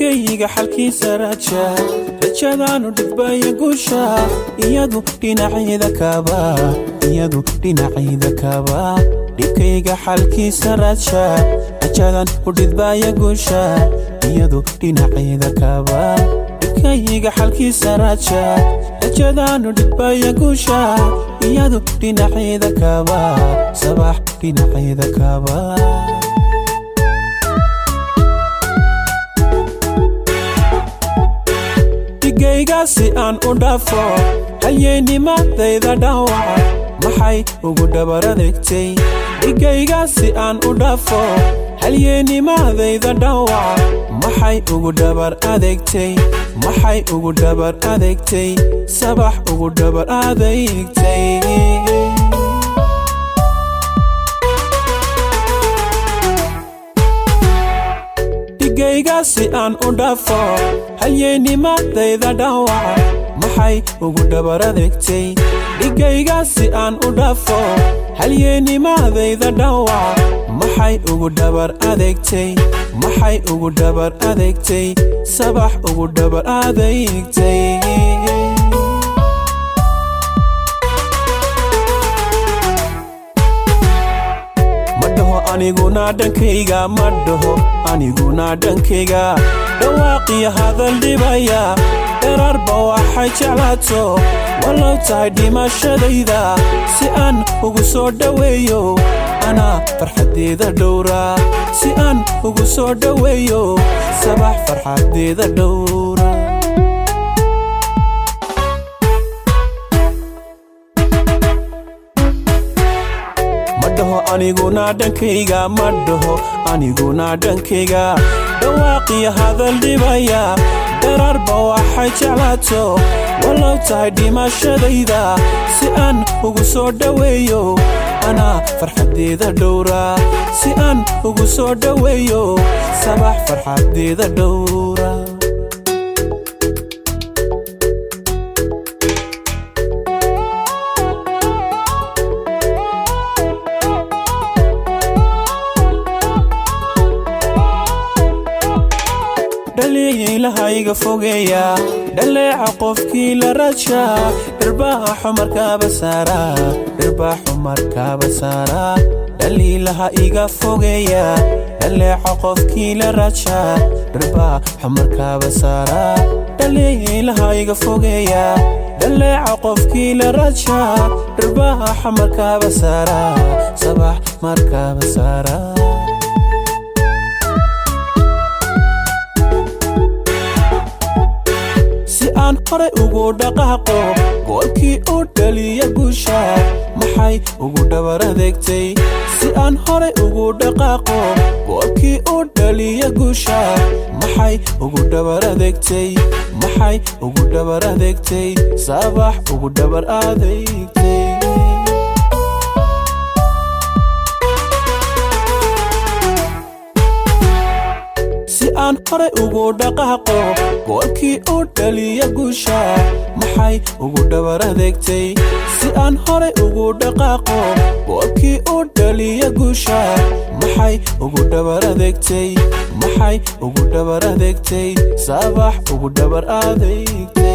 dhigayga xalkiisa raja rajadaanu dhidbaya guusha iyadu dhinacayda kaaba iyadu dhinacayda kaaba dhibkayga xalkiisa raja rajadan u dhidbaya guusha iyadu dhinacayda kaaba dhibkayga xalkiisa raja rajadaanu dhidbaya guusha iyadu dhinacayda kaaba sabax dhinacayda kaaba dhigaygaasi aan u dhaafo halyeynimadayda dhaawaca maxay ugu dhabar adeegtay dhigaygaasi aan u dhaafo halyeynimadayda dhaawaca maxay ugu dhabar adeegtay maxay ugu dhabar adeegtay sabax ugu dhabar adeegtay dhigaygaasi aan u dhaafo halyeynimadayda dhaawaca maxay ugu dhabar adeegtay dhigaygaasi aan u dhaafo halyeynimadayda dhaawaca maxay ugu dhabar adeegtay maxay ugu dhabar adeegtay sabax ugu dhabar adeegtay madhaho aniguna dhankayga ma dhaho aniguna dhankayga dhawaaqiyo hadal dhibaya dherarba waxay jeclaato wallow tahay dhimashadayda si aan ugu soo dhoweeyo anaa farxaddeeda dhowra si aan ugu soo dhoweeyo sabax farxaddeeda dhowra madhaho aniguna dhankayga ma dhaho aniguna dhankayga dhawaaqiyo hadal dhibaya dherarba waxay jeclaato wallow tahay dhimashadayda si aan ugu soo dhoweeyo anaa farxaddeeda dhowra si aan ugu soo dhoweeyo sabax farxaddeeda dhowra dhaliilahayga fogeeya dhaleeca qofkii la raja dhirbaaxo markaaba saara dhirbaaxo markaaba saara dhaliilaha iga fogeeya dhaleeca qofkii la raja dhirbaaxo markaaba saara dhaliilaha iga fogeeya dhaleeca qofkii la raja dhirbaaxo markaaba saara sabax markaaba saara aan horay ugu dhaqaaqo goolkii u dhaliya guusha maxay ugu dhabar adeegtay si aan horay ugu dhaqaaqo goolkii u dhaliya guusha maxay ugu dhabar adeegtay maxay ugu dhabar adeegtay sabax ugu dhabar adeegtay aan horay ugu dhaqaaqo goolkii u dhaliya guusha maxay ugu dhabar adeegtay si aan horay ugu dhaqaaqo goolkii u dhaliya guusha maxay ugu dhabar adeegtay maxay ugu dhabar adeegtay sabax ugu dhabar adeegtay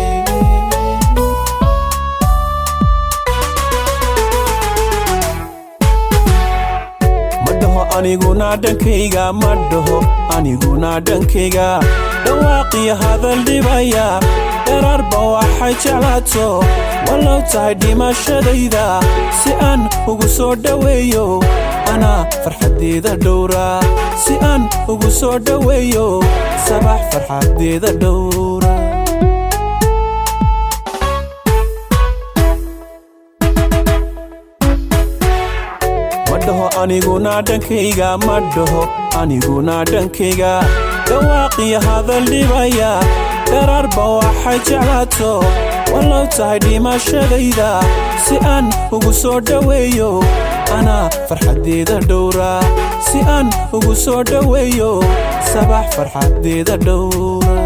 aniguna dhankayga ma dhaho aniguna dhankayga dhawaaqiyo hadal dhibaya dherarba waxay jeclaato wallow tahay dhimashadayda si aan ugu soo dhoweeyo anaa farxaddeeda dhowra si aan ugu soo dhoweeyo sabax farxaddeeda dhowra aniguna dhankayga ma dhaho aniguna dhankayga dhawaaqiyo hadal dhibaya dherarba waxay jeclaato wallow tahay dhimashadayda si aan ugu soo dhoweeyo anaa farxaddeeda dhowra si aan ugu soo dhoweeyo sabax farxaddeeda dhowra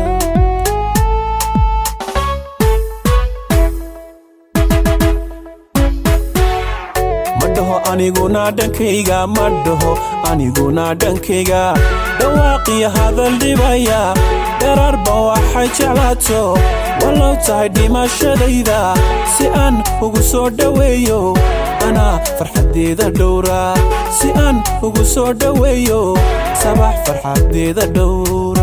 aniguna dhankayga ma dhaho aniguna dhankayga dhawaaqiyo hadal dhibaya dherarba waxay jeclaato wallow tahay dhimashadayda si aan ugu soo dhoweeyo anaa farxaddeeda dhowra si aan ugu soo dhoweeyo sabax farxaddeeda dhowra